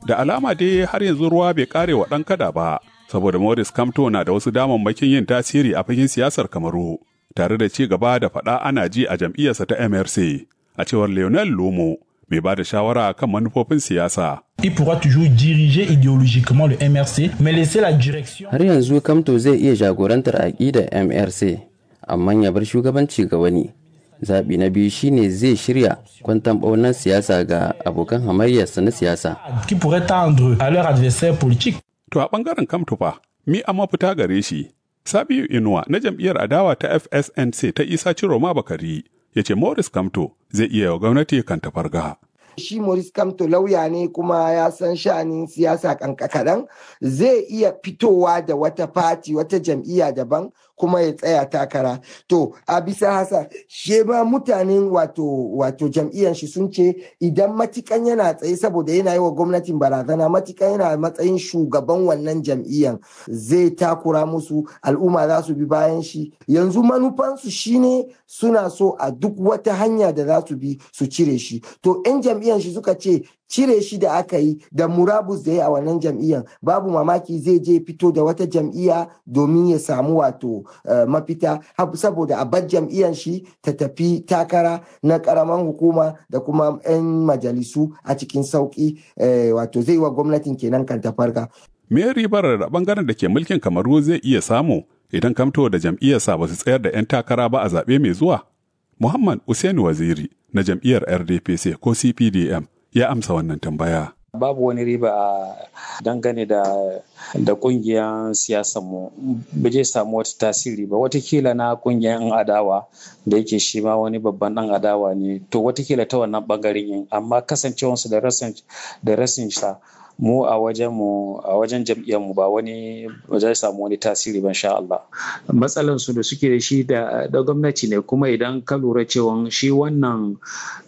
Da alama dai har yanzu ruwa bai kare wa ɗan kada ba, saboda Morris Kamto na da wasu damammakin yin tasiri a fagen siyasar Kamaru, tare da ci gaba da faɗa ana ji a jam'iyyarsa ta MRC, a cewar Lionel Lumo, mai ba da shawara kan manufofin siyasa. Il pourra toujours diriger idéologiquement le MRC, mais laisser la direction. Har yanzu Kamto zai iya jagorantar aƙidar MRC, amma ya bar shugabanci ga wani. Zaɓi na biyu shine zai shirya kwantan ɓaunar siyasa ga abokan hamayyarsa na siyasa. Qui pourrait tendre à leur adversaire politique. To a ɓangaren Kamtufa, mi a mafita gare shi. Sabiu Inuwa na jam'iyyar adawa ta FSNC ta Isa Ciroma Bakari ya ce Morris Kamto zai iya wa gwamnati kan tafarga. shi Maurice Kamto lauya ne kuma ya san sha'anin siyasa kankakaran zai iya fitowa da wata fati wata jam'iyya daban kuma ya tsaya takara to a bisa hasa she ma mutanen wato wato jam'iyyar shi sun ce idan matikan yana tsaye saboda yana yi wa gwamnatin barazana matikan yana matsayin shugaban wannan jam'iyyar zai takura musu al'umma za su bi bayan shi yanzu manufansu shine suna so a duk wata hanya da za su bi su cire shi to 'yan jam'iyyar shi suka ce cire shi da aka yi da murabus da ya a wannan jam'iyyar babu mamaki zai je fito da wata jam'iyya domin ya samu wato mafita saboda a bar jam'iyyar shi ta tafi takara na karaman hukuma da kuma 'yan majalisu a cikin sauki wato zai wa gwamnatin kenan kan tafarka. Me ribar da bangaren da ke mulkin kamaru zai iya samu idan kamto da jam'iyyarsa ba su tsayar da 'yan takara ba a zaɓe mai zuwa? Muhammad Usaini Waziri na jam'iyyar RDPC ko CPDM ya amsa wannan tambaya. Babu wani riba a dangane da da kungiyar mu ba zai samu wata tasiri ba watakila na kungiyar yan adawa da yake shi ma wani babban dan adawa ne to watakila ta wannan bangaren yin amma kasancewarsu da rasin da rasin sa mu a wajen mu a wajen jam'iyyar mu ba wani ba zai samu wani tasiri ban sha Allah matsalan su da suke da shi da da gwamnati ne kuma idan ka lura cewa shi wannan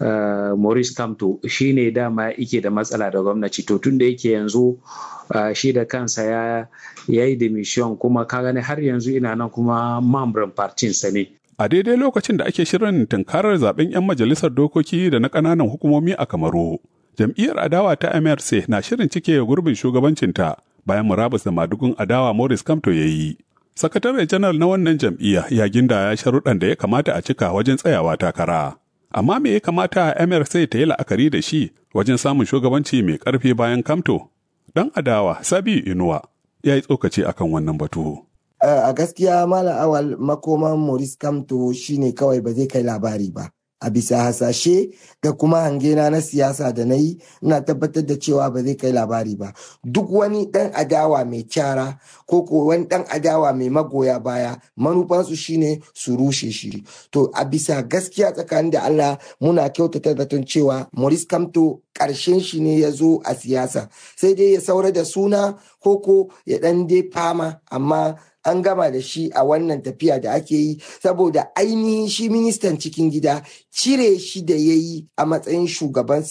Maurice Kamto shine dama yake da matsala da gwamnati to tunda yake yanzu shi da kansa ya yayi demission kuma ka gani har yanzu ina nan kuma mamban partin sa ne A daidai lokacin da ake shirin tunkarar zaben 'yan majalisar dokoki da na ƙananan hukumomi a Kamaru, jam'iyyar adawa ta MRC na shirin cike gurbin shugabancinta bayan murabus da madugun adawa Morris Kamto ya yi. Sakatare janar na wannan jam'iyya ya ginda ya sharuɗan da ya kamata a cika wajen tsayawa takara. Amma me ya kamata MRC ta yi la'akari da shi wajen samun shugabanci mai ƙarfi bayan Kamto? Dan adawa Sabiu Inuwa ya yi tsokaci akan wannan batu. a gaskiya malam awal makoman Maurice Kamto shine kawai ba zai kai labari ba. a bisa hasashe da kuma hangena na siyasa da na yi ina tabbatar da cewa ba zai kai labari ba duk wani dan adawa mai kyara ko ko wani dan adawa mai magoya baya manufansu shine su rushe shi to a bisa gaskiya tsakanin da Allah muna kyautata zaton cewa Maurice Kamto karshen shi ne ya zo a siyasa sai dai ya saura da suna koko ya dan dai fama amma an gama da shi a wannan tafiya da ake yi saboda ainihin shi ministan cikin gida cire shi da ya yi a matsayin shugaban